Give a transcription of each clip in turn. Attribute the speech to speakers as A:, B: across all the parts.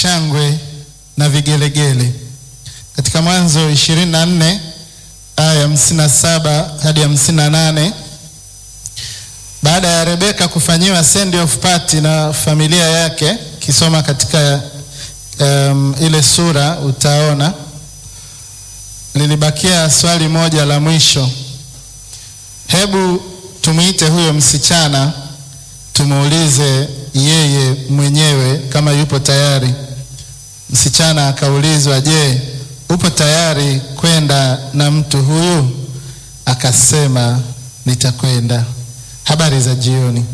A: shangwe na vigelegele. Katika Mwanzo 24 aya 57 hadi 58, baada ya Rebeka kufanyiwa send off party na familia yake, kisoma katika um, ile sura utaona lilibakia swali moja la mwisho. Hebu tumwite huyo msichana tumuulize yeye mwenyewe kama yupo tayari. Msichana akaulizwa, je, upo tayari kwenda na mtu huyu? Akasema, nitakwenda. Habari za jioni.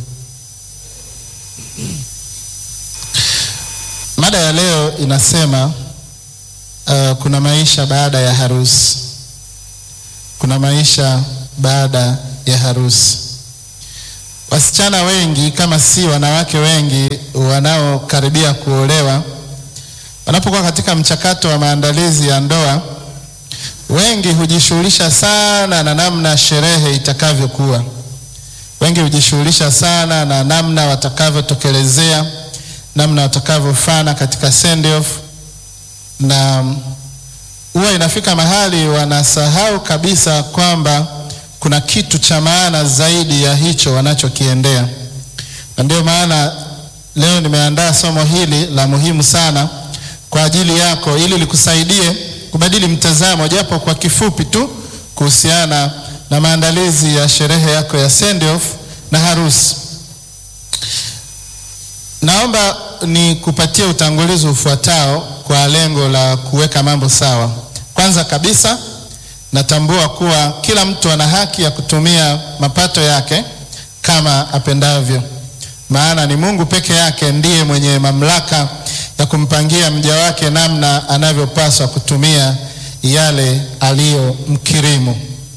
A: Mada ya leo inasema uh, kuna maisha baada ya harusi. Kuna maisha baada ya harusi. Wasichana wengi kama si wanawake wengi wanaokaribia kuolewa, wanapokuwa katika mchakato wa maandalizi ya ndoa, wengi hujishughulisha sana na namna sherehe itakavyokuwa. Wengi hujishughulisha sana na namna watakavyotokelezea, namna watakavyofana katika send off, na huwa inafika mahali wanasahau kabisa kwamba kuna kitu cha maana zaidi ya hicho wanachokiendea. Na ndio maana leo nimeandaa somo hili la muhimu sana kwa ajili yako, ili likusaidie kubadili mtazamo, japo kwa kifupi tu, kuhusiana na maandalizi ya sherehe yako ya send off na harusi. Naomba nikupatie utangulizi ufuatao kwa lengo la kuweka mambo sawa. Kwanza kabisa natambua kuwa kila mtu ana haki ya kutumia mapato yake kama apendavyo, maana ni Mungu peke yake ndiye mwenye mamlaka ya kumpangia mja wake namna anavyopaswa kutumia yale aliyomkirimu.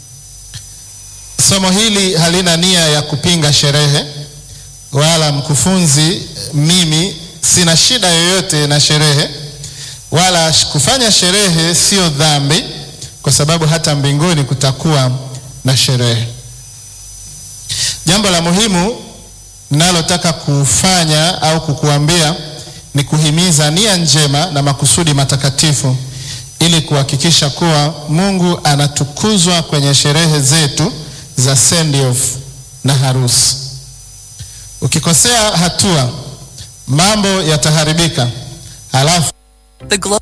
A: Somo hili halina nia ya kupinga sherehe wala mkufunzi. Mimi sina shida yoyote na sherehe, wala kufanya sherehe sio dhambi kwa sababu hata mbinguni kutakuwa na sherehe. Jambo la muhimu ninalotaka kufanya au kukuambia ni kuhimiza nia njema na makusudi matakatifu ili kuhakikisha kuwa Mungu anatukuzwa kwenye sherehe zetu za send off na harusi. Ukikosea hatua, mambo yataharibika, halafu
B: The Glo-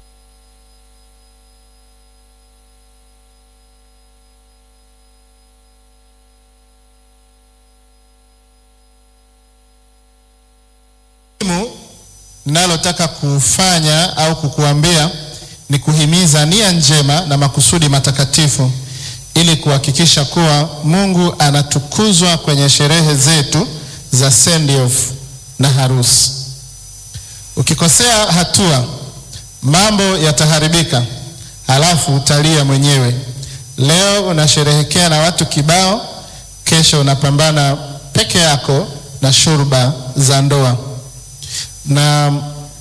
A: ninalotaka kufanya au kukuambia ni kuhimiza nia njema na makusudi matakatifu ili kuhakikisha kuwa Mungu anatukuzwa kwenye sherehe zetu za send off na harusi. Ukikosea hatua, mambo yataharibika, halafu utalia mwenyewe. Leo unasherehekea na watu kibao, kesho unapambana peke yako na shurba za ndoa na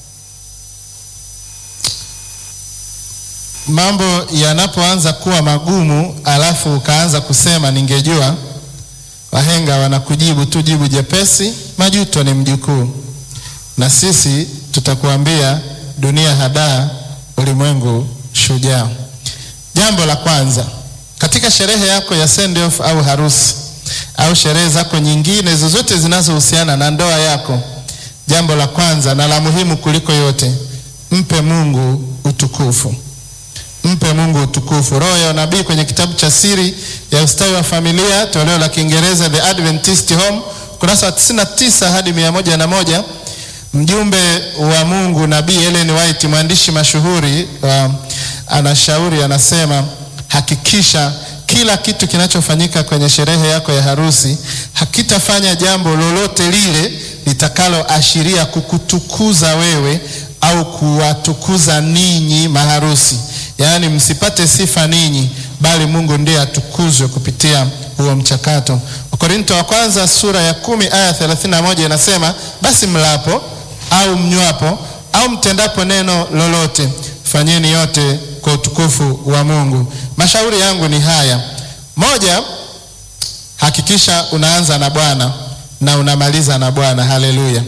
A: mambo yanapoanza kuwa magumu, alafu ukaanza kusema ningejua, wahenga wanakujibu tu jibu jepesi, majuto ni mjukuu. Na sisi tutakuambia dunia hadaa, ulimwengu shujaa. Jambo la kwanza katika sherehe yako ya send off au harusi au sherehe zako nyingine zozote zinazohusiana na ndoa yako Jambo la kwanza na la muhimu kuliko yote, mpe Mungu utukufu. Mpe Mungu utukufu. Roho ya unabii kwenye kitabu cha Siri ya Ustawi wa Familia, toleo la Kiingereza The Adventist Home, kurasa wa 99 hadi mia moja na moja. Mjumbe wa Mungu Nabii Ellen White, mwandishi mashuhuri uh, anashauri anasema, hakikisha kila kitu kinachofanyika kwenye sherehe yako ya harusi hakitafanya jambo lolote lile litakaloashiria kukutukuza wewe au kuwatukuza ninyi maharusi. Yaani msipate sifa ninyi, bali Mungu ndiye atukuzwe kupitia huo mchakato. Wakorinto wa kwanza sura ya kumi aya 31 inasema, basi mlapo au mnywapo au mtendapo neno lolote, fanyeni yote kwa utukufu wa Mungu. Mashauri yangu ni haya: moja, hakikisha unaanza na Bwana na unamaliza na Bwana. Haleluya!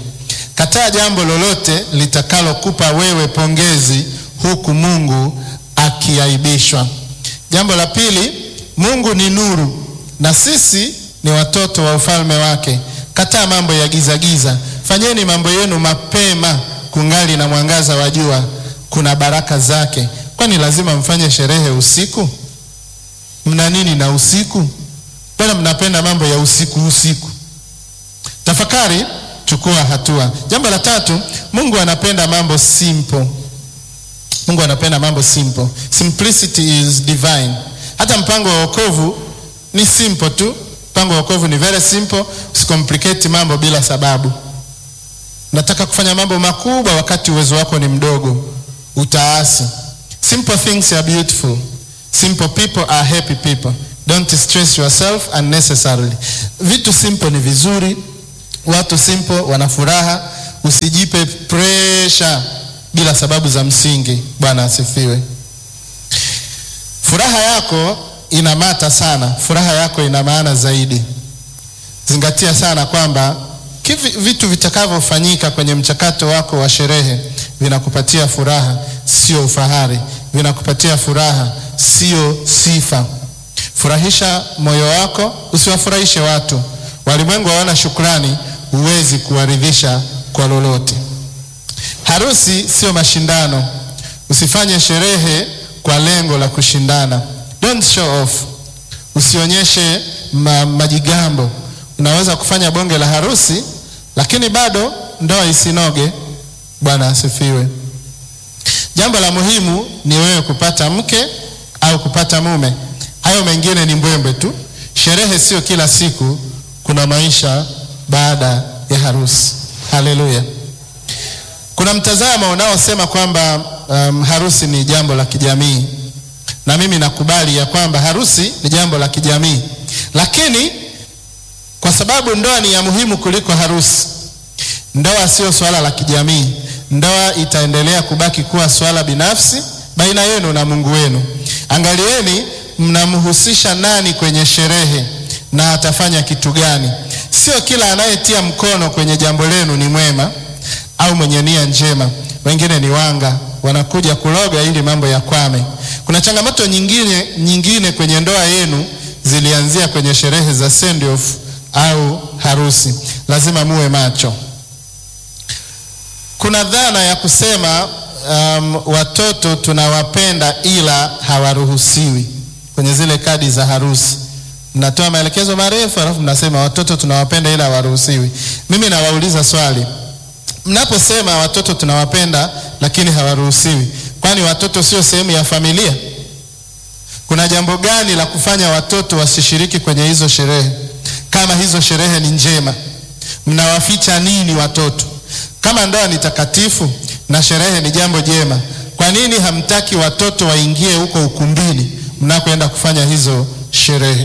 A: Kataa jambo lolote litakalokupa wewe pongezi huku Mungu akiaibishwa. Jambo la pili, Mungu ni nuru na sisi ni watoto wa ufalme wake. Kataa mambo ya giza giza, fanyeni mambo yenu mapema kungali na mwangaza wa jua, kuna baraka zake. Kwani lazima mfanye sherehe usiku? Mna nini na usiku? Mbona mnapenda mambo ya usiku usiku? Tafakari, chukua hatua. Jambo la tatu, Mungu anapenda mambo simple. Mungu anapenda mambo simple. Simplicity is divine. Hata mpango wa wokovu ni simple tu. Mpango wa wokovu ni very simple. Usicomplicate mambo bila sababu. Nataka kufanya mambo makubwa wakati uwezo wako ni mdogo, utaasi. Simple things are beautiful. Simple people are happy people. Don't stress yourself unnecessarily. Vitu simple ni vizuri, watu simple wana furaha. Usijipe pressure bila sababu za msingi. Bwana asifiwe. Furaha yako inamata sana, furaha yako ina maana zaidi. Zingatia sana kwamba kivi vitu vitakavyofanyika kwenye mchakato wako wa sherehe vinakupatia furaha, sio ufahari. Vinakupatia furaha, sio sifa. Furahisha moyo wako, usiwafurahishe watu. Walimwengu hawana shukrani, huwezi kuwaridhisha kwa lolote. Harusi sio mashindano. Usifanye sherehe kwa lengo la kushindana. Don't show off. Usionyeshe ma, majigambo. Unaweza kufanya bonge la harusi lakini bado ndoa isinoge. Bwana asifiwe. Jambo la muhimu ni wewe kupata mke au kupata mume. Hayo mengine ni mbwembe tu. Sherehe sio kila siku, kuna maisha baada ya harusi. Haleluya. Kuna mtazamo unaosema kwamba um, harusi ni jambo la kijamii, na mimi nakubali ya kwamba harusi ni jambo la kijamii, lakini kwa sababu ndoa ni ya muhimu kuliko harusi, ndoa sio swala la kijamii. Ndoa itaendelea kubaki kuwa swala binafsi baina yenu na Mungu wenu. Angalieni mnamhusisha nani kwenye sherehe na atafanya kitu gani. Sio kila anayetia mkono kwenye jambo lenu ni mwema au mwenye nia njema. Wengine ni wanga, wanakuja kuloga ili mambo yakwame. Kuna changamoto nyingine, nyingine kwenye ndoa yenu zilianzia kwenye sherehe za send off au harusi. Lazima muwe macho. Kuna dhana ya kusema um, watoto tunawapenda ila hawaruhusiwi kwenye zile kadi za harusi. Mnatoa maelekezo marefu alafu mnasema watoto tunawapenda ila hawaruhusiwi. Mimi nawauliza swali, mnaposema watoto tunawapenda lakini hawaruhusiwi, kwani watoto sio sehemu ya familia? Kuna jambo gani la kufanya watoto wasishiriki kwenye hizo sherehe? Kama hizo sherehe ni njema, mnawaficha nini watoto? Kama ndoa ni takatifu na sherehe ni jambo jema, kwa nini hamtaki watoto waingie huko ukumbini mnakoenda kufanya hizo sherehe?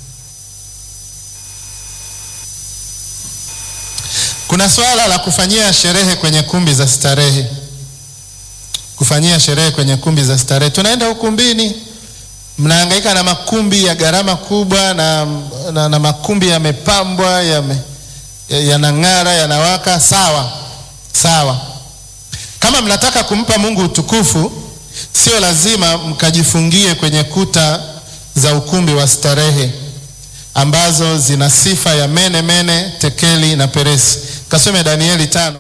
A: Kuna swala la kufanyia sherehe kwenye kumbi za starehe. Kufanyia sherehe kwenye kumbi za starehe, tunaenda ukumbini, mnahangaika na makumbi ya gharama kubwa na, na, na makumbi yamepambwa yanang'ara, ya yanawaka. Sawa sawa, kama mnataka kumpa Mungu utukufu, sio lazima mkajifungie kwenye kuta za ukumbi wa starehe ambazo zina sifa ya mene mene, tekeli na peresi. Kasome Danieli tano.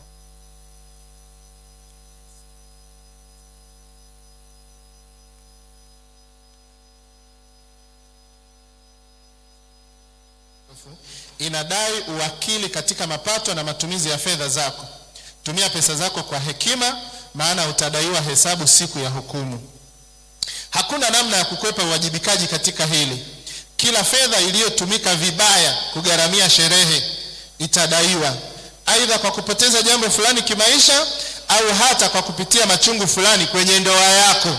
A: Inadai uwakili katika mapato na matumizi ya fedha zako. Tumia pesa zako kwa hekima, maana utadaiwa hesabu siku ya hukumu. Hakuna namna ya kukwepa uwajibikaji katika hili. Kila fedha iliyotumika vibaya kugharamia sherehe itadaiwa, aidha kwa kupoteza jambo fulani kimaisha au hata kwa kupitia machungu fulani kwenye ndoa yako.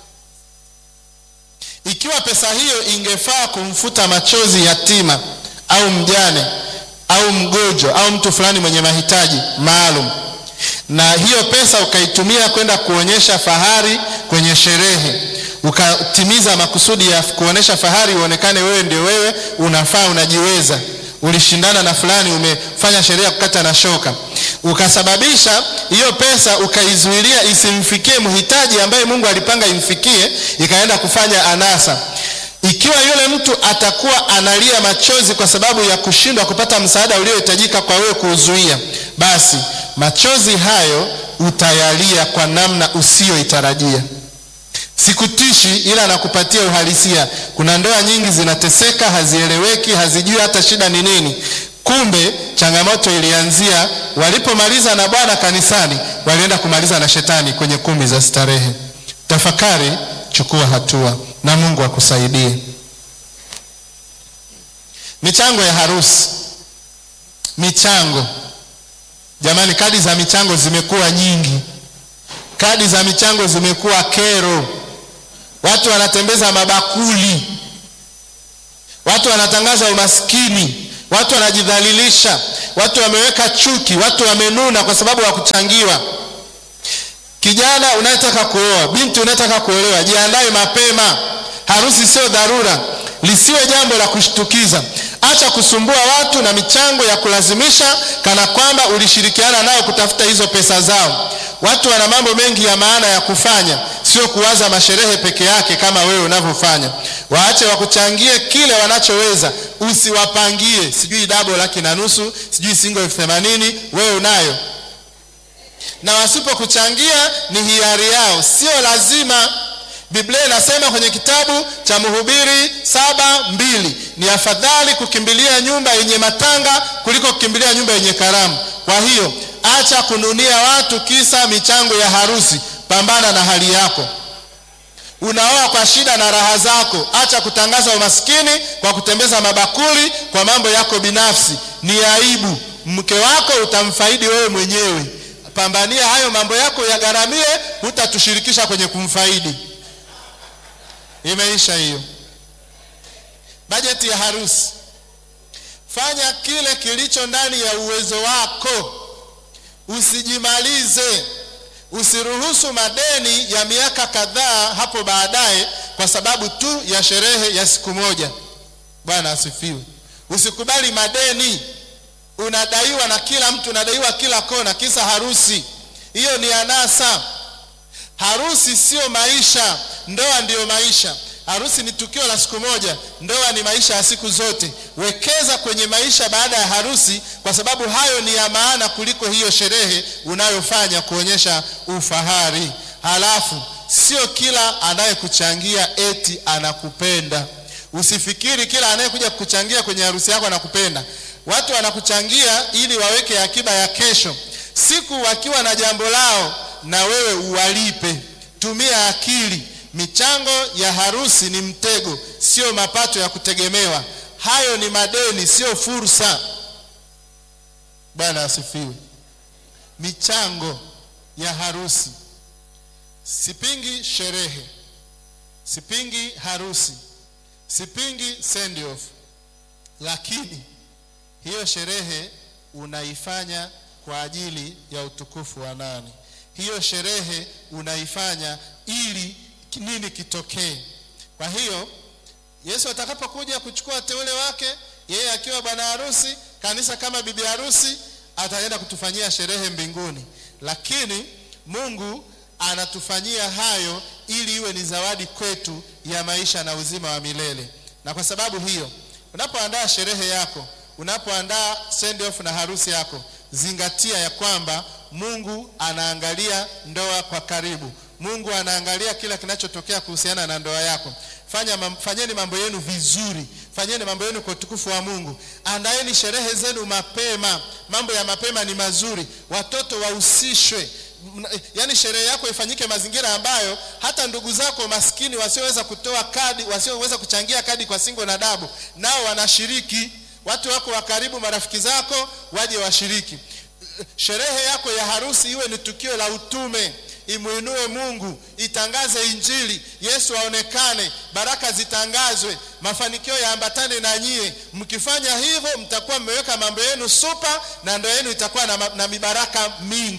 A: Ikiwa pesa hiyo ingefaa kumfuta machozi yatima au mjane au mgonjwa au mtu fulani mwenye mahitaji maalum, na hiyo pesa ukaitumia kwenda kuonyesha fahari kwenye sherehe ukatimiza makusudi ya kuonesha fahari, uonekane wewe ndio wewe, unafaa, unajiweza, ulishindana na fulani, umefanya sheria kukata na shoka, ukasababisha hiyo pesa ukaizuilia isimfikie mhitaji ambaye Mungu alipanga imfikie, ikaenda kufanya anasa. Ikiwa yule mtu atakuwa analia machozi kwa sababu ya kushindwa kupata msaada uliohitajika kwa wewe kuuzuia, basi machozi hayo utayalia kwa namna usiyoitarajia. Sikutishi, ila nakupatia uhalisia. Kuna ndoa nyingi zinateseka, hazieleweki, hazijui hata shida ni nini. Kumbe changamoto ilianzia walipomaliza na Bwana kanisani, walienda kumaliza na shetani kwenye kumbi za starehe. Tafakari, chukua hatua na Mungu akusaidie. Michango ya harusi, michango jamani, kadi za michango zimekuwa nyingi, kadi za michango zimekuwa kero. Watu wanatembeza mabakuli, watu wanatangaza umaskini, watu wanajidhalilisha, watu wameweka chuki, watu wamenuna kwa sababu ya kuchangiwa. Kijana unayetaka kuoa, binti unayetaka kuolewa, jiandae mapema. Harusi sio dharura, lisiwe jambo la kushtukiza. Acha kusumbua watu na michango ya kulazimisha, kana kwamba ulishirikiana nao kutafuta hizo pesa zao. Watu wana mambo mengi ya maana ya kufanya, sio kuwaza masherehe peke yake kama wewe unavyofanya. Waache wakuchangie kile wanachoweza, usiwapangie sijui dabo laki na nusu, sijui singo elfu themanini, wewe unayo na wasipokuchangia ni hiari yao, sio lazima. Biblia inasema kwenye kitabu cha Mhubiri saba mbili ni afadhali kukimbilia nyumba yenye matanga kuliko kukimbilia nyumba yenye karamu. Kwa hiyo acha kununia watu kisa michango ya harusi, pambana na hali yako. Unaoa kwa shida na raha zako, acha kutangaza umaskini kwa kutembeza mabakuli kwa mambo yako binafsi. Ni aibu. Mke wako utamfaidi wewe mwenyewe. Pambania hayo mambo yako yagharamie, hutatushirikisha kwenye kumfaidi. Imeisha hiyo. Bajeti ya harusi, fanya kile kilicho ndani ya uwezo wako, usijimalize. Usiruhusu madeni ya miaka kadhaa hapo baadaye kwa sababu tu ya sherehe ya siku moja. Bwana asifiwe. Usikubali madeni unadaiwa na kila mtu, unadaiwa kila kona, kisa harusi. Hiyo ni anasa. Harusi sio maisha, ndoa ndiyo maisha. Harusi ni tukio la siku moja, ndoa ni maisha ya siku zote. Wekeza kwenye maisha baada ya harusi, kwa sababu hayo ni ya maana kuliko hiyo sherehe unayofanya kuonyesha ufahari. Halafu sio kila anayekuchangia eti anakupenda. Usifikiri kila anayekuja kukuchangia kwenye harusi yako anakupenda. Watu wanakuchangia ili waweke akiba ya kesho, siku wakiwa na jambo lao na wewe uwalipe. Tumia akili. Michango ya harusi ni mtego, sio mapato ya kutegemewa. Hayo ni madeni, sio fursa. Bwana asifiwe. Michango ya harusi, sipingi sherehe, sipingi harusi, sipingi send off, lakini hiyo sherehe unaifanya kwa ajili ya utukufu wa nani? Hiyo sherehe unaifanya ili nini kitokee? Kwa hiyo Yesu atakapokuja kuchukua teule wake, yeye akiwa bwana harusi, kanisa kama bibi harusi, ataenda kutufanyia sherehe mbinguni, lakini Mungu anatufanyia hayo ili iwe ni zawadi kwetu ya maisha na uzima wa milele. Na kwa sababu hiyo, unapoandaa sherehe yako unapoandaa send off na harusi yako, zingatia ya kwamba Mungu anaangalia ndoa kwa karibu. Mungu anaangalia kila kinachotokea kuhusiana na ndoa yako. Fanya, mam, fanyeni mambo yenu vizuri, fanyeni mambo yenu kwa utukufu wa Mungu. Andaeni sherehe zenu mapema. Mambo ya mapema ni mazuri, watoto wahusishwe. Yaani sherehe yako ifanyike mazingira ambayo hata ndugu zako maskini wasioweza kutoa kadi, wasioweza kuchangia kadi kwa singo na dabu, nao wanashiriki watu wako wa karibu, marafiki zako waje washiriki. Sherehe yako ya harusi iwe ni tukio la utume, imwinue Mungu, itangaze Injili, Yesu aonekane, baraka zitangazwe, mafanikio yaambatane na nyie. Mkifanya hivyo, mtakuwa mmeweka mambo yenu supa na ndoa yenu itakuwa na, na mibaraka mingi.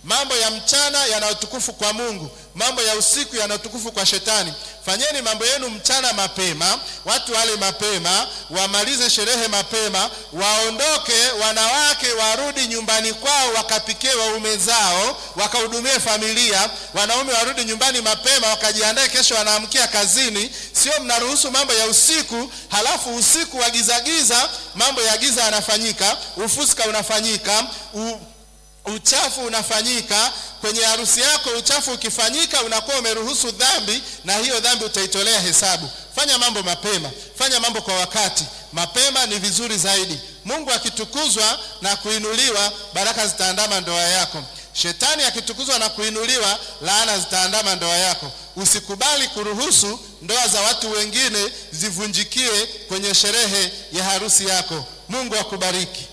A: Mambo ya mchana yana utukufu kwa Mungu, mambo ya usiku yana utukufu kwa Shetani. Fanyeni mambo yenu mchana mapema, watu wale mapema, wamalize sherehe mapema, waondoke, wanawake warudi nyumbani kwao, wakapikie waume zao, wakahudumie familia. Wanaume warudi nyumbani mapema, wakajiandae, kesho wanaamkia kazini. Sio mnaruhusu mambo ya usiku, halafu usiku wa gizagiza, mambo ya giza yanafanyika, ufuska unafanyika u uchafu unafanyika kwenye harusi yako. Uchafu ukifanyika, unakuwa umeruhusu dhambi, na hiyo dhambi utaitolea hesabu. Fanya mambo mapema, fanya mambo kwa wakati. Mapema ni vizuri zaidi. Mungu akitukuzwa na kuinuliwa, baraka zitaandama ndoa yako. Shetani akitukuzwa na kuinuliwa, laana zitaandama ndoa yako. Usikubali kuruhusu ndoa za watu wengine zivunjikie kwenye sherehe ya harusi yako. Mungu akubariki.